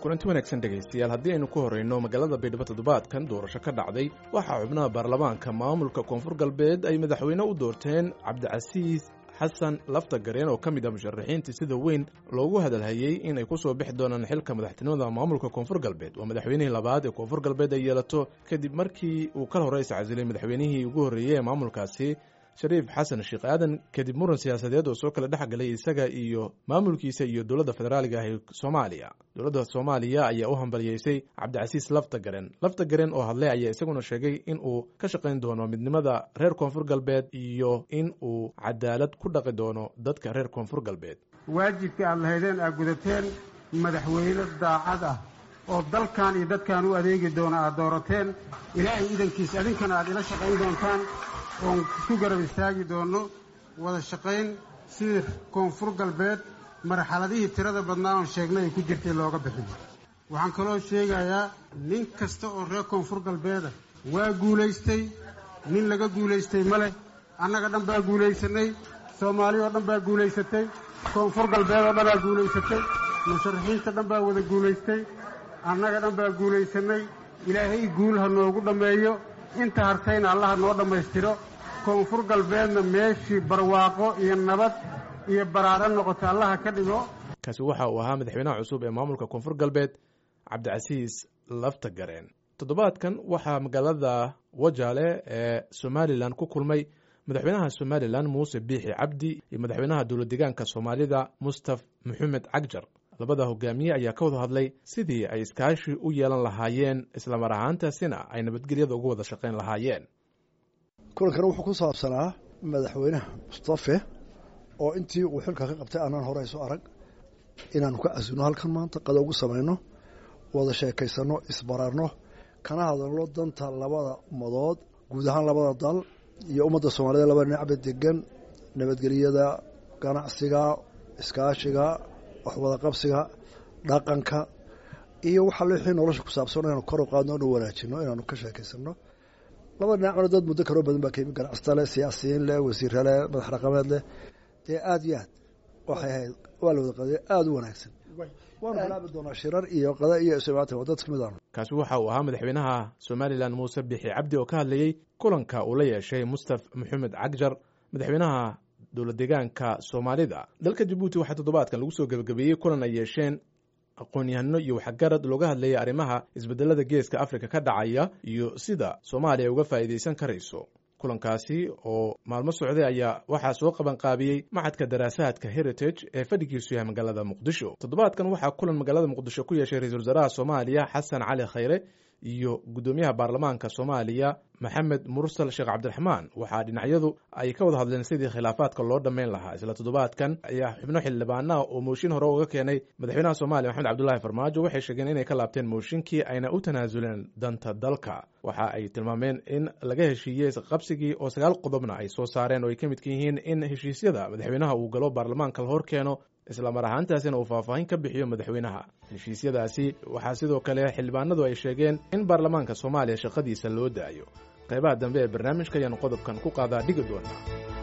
kulanti wanaagsan dhegaystayaal haddii aynu ku horrayno magaalada baydhabo toddobaadkan doorasho ka dhacday waxaa xubnaha baarlamaanka maamulka koonfur galbeed ay madaxweyne u doorteen cabdicasiis xasan lafta gareen oo ka mid ah musharaxiintii sida weyn loogu hadalhayey in ay ku soo bixi doonaan xilka madaxtinimada maamulka koonfur galbeed waa madaxweynihii labaad ee koonfur galbeed ay yeelato kadib markii uu kal hore iscasilay madaxweynihii ugu horreeyey ee maamulkaasi shariif xasan sheekh aadan kadib muran siyaasadeed oo soo kala dhex galay isaga iyo maamulkiisa iyo dowladda federaaliga ah ee soomaaliya dowladda soomaaliya ayaa u hambaliyeysay cabdicasiis lafta garen lafta garen oo hadlay ayaa isaguna sheegay in uu ka shaqayn doono midnimada reer koonfur galbeed iyo in uu cadaalad ku dhaqi doono dadka reer koonfur galbeed waajibka aad lahaydeen aad gudateen madaxweyne daacad ah oo dalkan iyo dadkan u adeegi doona aad doorateen ilaahay idankiisa idinkana aad ila shaqayn doontaan oon ku garab istaagi doonno wada shaqayn sidii koonfur galbeed marxaladihii tirada badnaa oon sheegnay ay ku jirtay looga bixin waxaan kaloo sheegayaa nin kasta oo reer koonfur galbeeda waa guulaystay nin laga guulaystay ma leh annaga dhan baa guulaysanay soomaali oo dhan baa guulaysatay koonfur galbeed oo dhan baa guulaysatay musharaxiinta dhan baa wada guulaystay annaga dhan baa guulaysanay ilaahay guul ha noogu dhammeeyo inta hartayna allaha noo dhammaystiro koonfur galbeedna meeshii barwaaqo iyo nabad iyo baraaro noqota allaha ka dhigo kaasi waxa uu ahaa madaxweynaha cusub ee maamulka koonfur galbeed cabdicasiis lafta gareen toddobaadkan waxaa magaalada wajaale ee somalilan ku kulmay madaxweynaha somalilan muuse biixi cabdi iyo madaxweynaha dowlad deegaanka soomaalida mustaf maxamed cagjar labada hogaamiye ayaa ka wada hadlay sidii ay iskaashi u yeelan lahaayeen islamar ahaantaasina ay nabadgelyada uga wada shaqayn lahaayeen kulankana wuxuu ku saabsanaa madaxweynaha mustafe oo intii uu xilka ka qabtay aanaan hore isu arag inaanu ka casino halkan maanta qada ugu samayno wada sheekaysano isbararno kana hadalno danta labada ummadood guud ahaan labada dal iyo ummadda soomaalida labada dhinacba degan nabadgelyada ganacsiga iskaashiga waxwada qabsiga dhaqanka iyo waxa wixii nolosha ku saabsan inaanu kor u qaadno inu wanaajino inaanu ka sheekaysano laba dhinacna dad muddo kaloo badan baa ka yimi ganacsata leh siyaasiyiin leh wasiirre leh madax dhaqameed leh dee aada iyo aad waxay ahayd waa la wada qadey aada u wanaagsan waanu bilaabi doonaa shirar iyo qada iyo ismaata waa dad ka mid aanu kaasi waxa uu ahaa madaxweynaha somalilan muuse bixi cabdi oo ka hadlayey kulanka uu la yeeshay mustaf maxamed cagjar madaxweynaha dowlad deegaanka soomaalida dalka jabuuti waxaa toddobaadkan lagu soo gebagabeeyey kulan ay yeesheen aqoon-yahano iyo waxgarad looga hadlayay arrimaha isbedelada geeska afrika ka dhacaya iyo sida soomaaliya uga faa'iidaysan karayso kulankaasi oo maalmo socday ayaa waxaa soo qabanqaabiyey maxadka daraasaadka heritage ee fadhigiisu yahay magaalada muqdisho toddobaadkan waxaa kulan magaalada muqdisho ku yeeshay ra-iisul wasaaraha soomaaliya xasan cali khayre iyo guddoomiyaha baarlamaanka soomaaliya maxamed mursal sheekh cabdiraxmaan waxaa dhinacyadu ay ka wada hadleen sidii khilaafaadka loo dhammayn lahaa isla toddobaadkan ayaa xubno xildhibaanaha oo mooshin hore uga keenay madaxweynaha soomaaliya maxamed cabdullaahi farmaajo waxay sheegeen inay ka laabteen mooshinkii ayna u tanaasuleen danta dalka waxa ay tilmaameen in laga heshiiyey isqabsigii oo sagaal qodobna ay soo saareen oo ay ka midka yihiin in heshiisyada madaxweynaha uu galo baarlamaanka la hor keeno islamar ahaantaasina uu faahfaahin ka bixiyo madaxweynaha heshiisyadaasi waxaa sidoo kale xildhibaanadu ay sheegeen in baarlamaanka soomaaliya shaqadiisa loo daayo qaybaha dambe ee barnaamijka ayaanu qodobkan ku qaadaa dhigi doonaa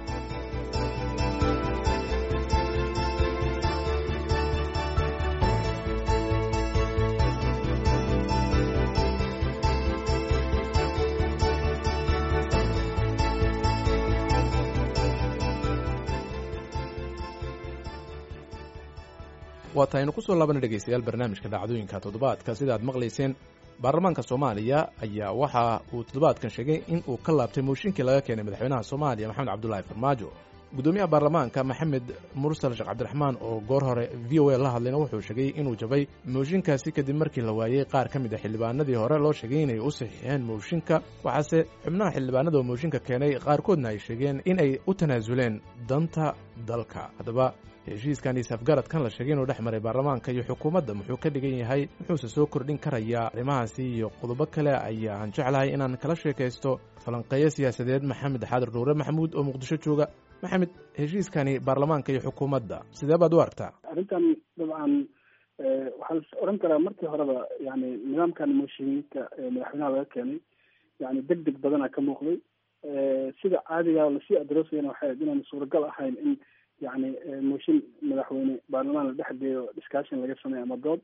waata aynu ku soo laabana dhegaystayaal barnaamijka dhacdooyinka toddobaadka sida aad maqlayseen baarlamaanka soomaaliya ayaa waxa uu toddobaadkan sheegay in uu ka laabtay mooshinkii laga keenay madaxweynaha soomaaliya maxamed cabdulaahi farmaajo guddoomiyaha baarlamaanka maxamed mursal sheekh cabdiraxmaan oo goor hore v o a la hadlayna wuxuu sheegay inuu jabay mooshinkaasi kadib markii la waayey qaar ka mid a xildhibaanadii hore loo sheegay inay u saxiixeen mooshinka waxaase xubnaha xildhibaanada oo mooshinka keenay qaarkoodna ay sheegeen in ay u tanaasuleen danta dalka haddaba heshiiskan iyo safgaradkan la sheegay inuu dhex maray baarlamaanka iyo xukuumadda muxuu ka dhigan yahay muxuuse soo kordhin karayaa arrimahaasi iyo qodobo kale ayaan jeclahay inaan kala sheekaysto falanqeeyo siyaasadeed maxamed xaadir dhuure maxamuud oo muqdisho jooga maxamed heshiiskani baarlamaanka iyo xukuumadda sidee baad u aragtaa arrintan dabcan waxaa la oran karaa markii horeba yani nidaamkan mooshiinka madaxweynaha laga keenay yani deg deg badana ka muuqday sida caadiga lasii adroosayana waxay ahayd inaan suuragal ahayn in yani mooshin madaxweyne baarlamaan la dhex geeyo discussion laga sameeyo ama dood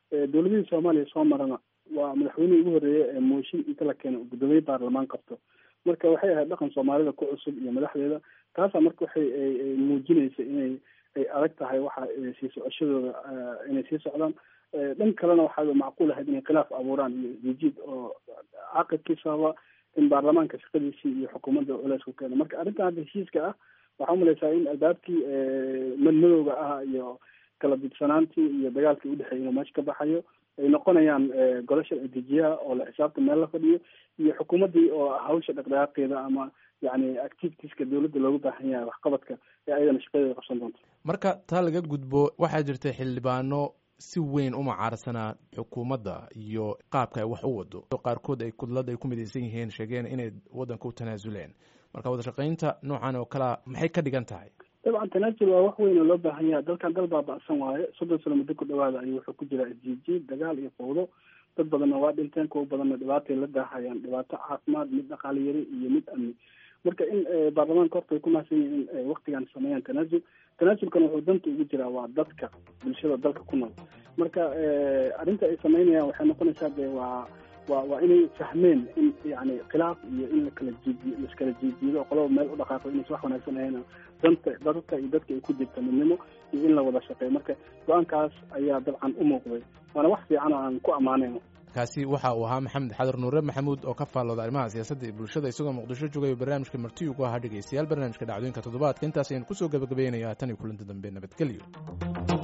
dowladihii soomaaliya soo marana waa madaxweynihii ugu horreeya ee mooshin inta la keeno gudoomiye baarlamaan qabto marka waxay ahayd dhaqan soomaalida ku cusub iyo madaxdeeda taasaa marka waxay muujinaysa inay ay adag tahay waxa sii socoshadooda inay sii socdaan dhan kalena waxaa macquul ahayd inay khilaaf abuuraan iyo isjiid oo caaqibkiisaba in baarlamaanka shaqadiisii iyo xukuumadda culeys ku keeno marka arrintan hadda heshiiska ah waxaa umalaysaa in albaabkii madmadowga ah iyo kala didsanaantii iyo dagaalkii udhexeeyay inuu meesha ka baxayo ay noqonayaan golo sharci dejiyaha oo la xisaabta meel la fadhiyo iyo xukuumaddii oo hawsha dhaqdhaqaaqeeda ama yani activitieska dowladda loogu baahan yahay waxqabadka ee ayadana shaqadeeda qabsan doonto marka taa laga gudbo waxaa jirta xildhibaano si weyn u macaarsanaa xukuumadda iyo qaabka ay wax u wado qaarkood ay kudlad ay ku midaysan yihiin sheegeen inay waddanka u tanaasuleen marka wada shaqaynta noocan oo kalea maxay ka dhigan tahay dabcan tanaasul waa wax weyn oo loo baahan yahay dalkan dal baaba-san waaye soddon sano muddo ku dhawaada ayuu wuxuu ku jiraa isjiijiid dagaal iyo fowdo dad badanna waa dhinteen kuwa badanna dhibaatay la daahayaan dhibaato caafimaad mid dhaqaale yari iyo mid amni marka in baarlamaanka horta ay ku mahadsan yihin in waktigan sameeyaan tanaasul tanaasulkan wuxuu danta ugu jiraa waa dadka bulshada dalka ku nool marka arrinta ay sameynayaan waxay noqonaysaa de waa wa waa inay fahmeen in yani khilaaf iyo in lakala jiijiy laiskala jiijiido oo qolaba meel u dhaqaaqo inaysa wax wanaagsan ahayn danta dadka iyo dadka ay ku jirta midnimo iyo in la wada shaqeeyo marka go-aankaas ayaa dabcan u muuqday waana wax fiican oo aan ku ammaanayno kaasi waxa uu ahaa maxamed xadar nuure maxamuud oo ka faallooda arrimaha siyaasadda iyo bulshada isagoo muqdisho joogay barnaamijka marti ugu ahaa dhegeystayaal barnaamijka dhacdooyinka toddobaadka intaas ayaynu kusoo gabagabaynayaa tan iyo kulanti dambe nabadgelyo